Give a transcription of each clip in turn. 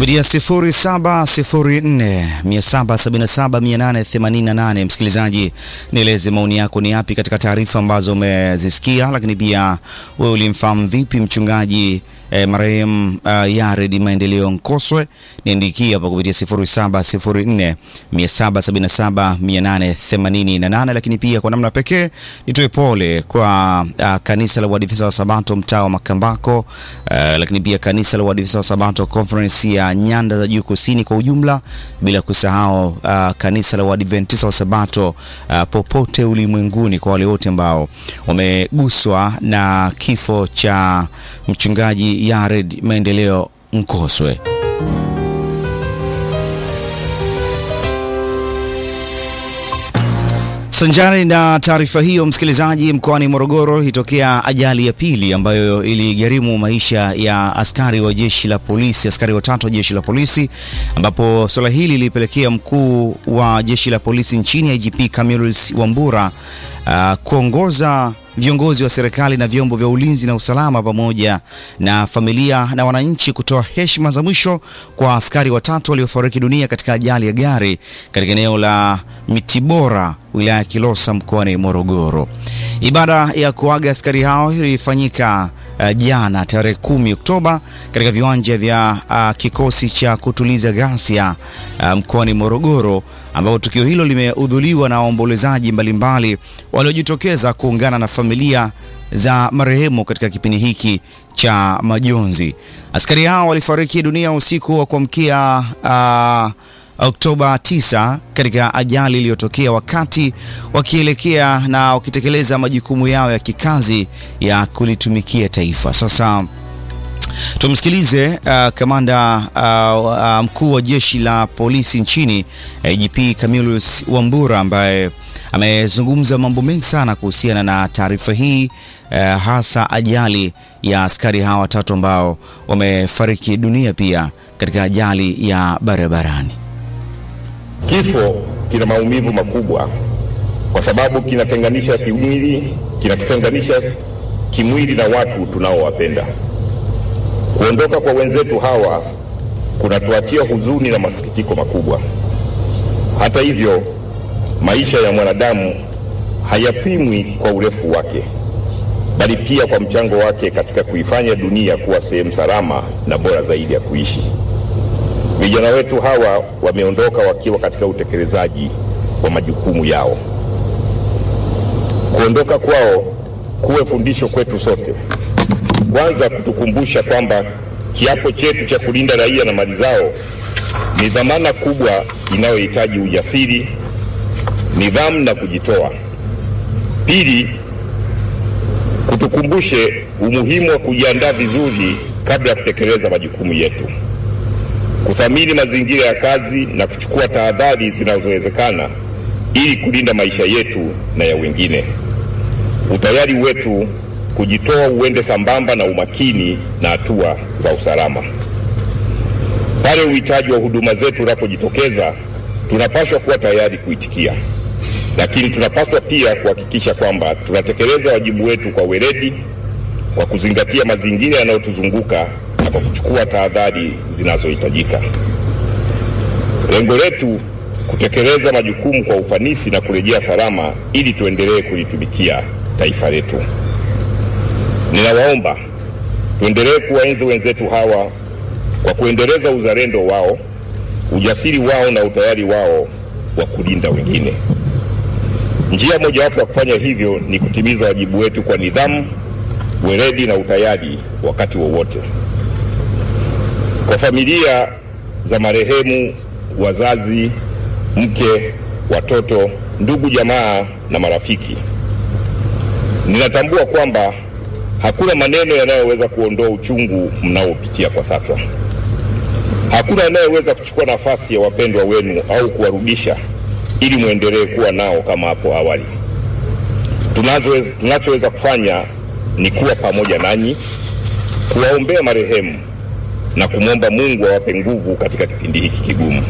kupitia 0704 777 888. Msikilizaji, nieleze maoni yako ni yapi katika taarifa ambazo umezisikia, lakini pia wewe ulimfahamu vipi mchungaji eh, marehemu uh, Yared Maendeleo Nkoswe? Niandikia hapa kupitia 0704 777 888, lakini pia kwa namna pekee nitoe pole kwa uh, kanisa la Waadventista wa Sabato mtaa wa Makambako, uh, lakini pia kanisa la Waadventista wa Sabato Conference ya Nyanda za Juu Kusini kwa ujumla, bila kusahau uh, kanisa la Waadventista wa Sabato uh, popote ulimwenguni, kwa wale wote ambao wameguswa na kifo cha mchungaji Yared Maendeleo Nkoswe. Sanjari na taarifa hiyo, msikilizaji, mkoani Morogoro ilitokea ajali ya pili ambayo iligharimu maisha ya askari wa jeshi la polisi, askari watatu wa jeshi la polisi, ambapo suala hili lilipelekea mkuu wa jeshi la polisi nchini IGP Camillus Wambura uh, kuongoza viongozi wa serikali na vyombo vya ulinzi na usalama pamoja na familia na wananchi kutoa heshima za mwisho kwa askari watatu waliofariki dunia katika ajali ya gari katika eneo la Mitibora wilaya ya Kilosa mkoani Morogoro. Ibada ya kuaga askari hao ilifanyika uh, jana tarehe kumi Oktoba katika viwanja vya uh, kikosi cha kutuliza ghasia uh, mkoani Morogoro ambapo tukio hilo limehudhuriwa na waombolezaji mbalimbali waliojitokeza kuungana na familia za marehemu katika kipindi hiki cha majonzi. Askari hao walifariki dunia usiku wa kuamkia uh, Oktoba 9 katika ajali iliyotokea wakati wakielekea na wakitekeleza majukumu yao ya kikazi ya kulitumikia taifa. Sasa tumsikilize uh, kamanda uh, uh, mkuu wa jeshi la polisi nchini IGP Camillus Wambura ambaye amezungumza mambo mengi sana kuhusiana na taarifa hii uh, hasa ajali ya askari hawa watatu ambao wamefariki dunia pia katika ajali ya barabarani. Kifo kina maumivu makubwa kwa sababu kinatenganisha kimwili, kinatutenganisha kimwili na watu tunaowapenda. Kuondoka kwa wenzetu hawa kunatuachia huzuni na masikitiko makubwa. Hata hivyo, maisha ya mwanadamu hayapimwi kwa urefu wake, bali pia kwa mchango wake katika kuifanya dunia kuwa sehemu salama na bora zaidi ya kuishi. Vijana wetu hawa wameondoka wakiwa katika utekelezaji wa majukumu yao. Kuondoka kwao kuwe fundisho kwetu sote, kwanza kutukumbusha kwamba kiapo chetu cha kulinda raia na mali zao ni dhamana kubwa inayohitaji ujasiri, nidhamu na kujitoa. Pili, kutukumbushe umuhimu wa kujiandaa vizuri kabla ya kutekeleza majukumu yetu kuthamini mazingira ya kazi na kuchukua tahadhari zinazowezekana ili kulinda maisha yetu na ya wengine. Utayari wetu kujitoa uende sambamba na umakini na hatua za usalama. Pale uhitaji wa huduma zetu unapojitokeza, tunapaswa kuwa tayari kuitikia, lakini tunapaswa pia kuhakikisha kwamba tunatekeleza wajibu wetu kwa weledi, kwa kuzingatia mazingira yanayotuzunguka na kwa kuchukua tahadhari zinazohitajika. Lengo letu kutekeleza majukumu kwa ufanisi na kurejea salama ili tuendelee kulitumikia taifa letu. Ninawaomba tuendelee kuwaenzi wenzetu hawa kwa kuendeleza uzalendo wao, ujasiri wao na utayari wao wa kulinda wengine. Njia mojawapo ya kufanya hivyo ni kutimiza wajibu wetu kwa nidhamu, weledi na utayari wakati wowote wa kwa familia za marehemu, wazazi, mke, watoto, ndugu, jamaa na marafiki, ninatambua kwamba hakuna maneno yanayoweza kuondoa uchungu mnaopitia kwa sasa. Hakuna anayeweza kuchukua nafasi ya wapendwa wenu au kuwarudisha ili mwendelee kuwa nao kama hapo awali. Tunachoweza tunachoweza kufanya ni kuwa pamoja nanyi, kuwaombea marehemu na kumwomba Mungu awape nguvu katika kipindi hiki kigumu.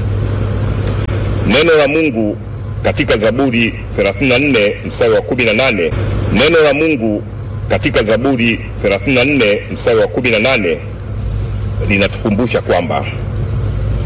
Neno la Mungu katika Zaburi 34 mstari wa 18, neno la Mungu katika Zaburi 34 mstari wa 18 linatukumbusha kwamba